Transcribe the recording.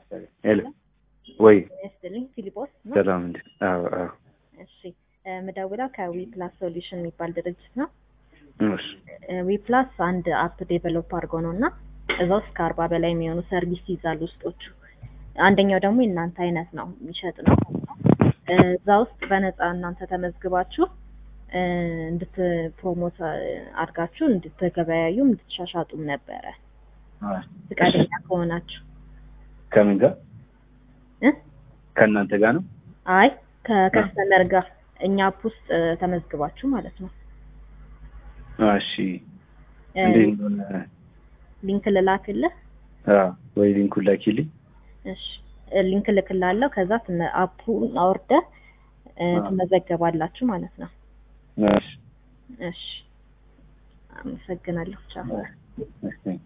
ሄሎ ወይ ይስጥልኝ ፊሊጶስ ነው። ሰላም እንዴ? አዎ አዎ። እሺ ምደውለው ከዊ ፕላስ ሶሉሽን የሚባል ድርጅት ነው። እሺ ዊ ፕላስ አንድ አፕ ዴቨሎፕ አድርጎ ነው እና እዛ ውስጥ ከአርባ በላይ የሚሆኑ ሰርቪስ ይይዛሉ ውስጦቹ። አንደኛው ደግሞ የእናንተ አይነት ነው የሚሸጥ ነው። እዛ ውስጥ በነፃ እናንተ ተመዝግባችሁ እንድት ፕሮሞት አድርጋችሁ እንድትገበያዩም እንድትሻሻጡም ነበረ ፍቃደኛ ከሆናችሁ ከምን ጋር እ ከእናንተ ጋር ነው? አይ ከከስተመር ጋር እኛ አፕ ውስጥ ተመዝግባችሁ ማለት ነው። እሺ እንዴት እንደሆነ ሊንክ ልላክልህ። አዎ፣ ወይ ሊንኩን ላኪልኝ። እሺ ሊንክ ልክላለሁ። ከዛ ትመ- አፑን አውርደህ እ፣ ትመዘገባላችሁ ማለት ነው። እሺ እሺ አመሰግናለሁ። ቻው። እሺ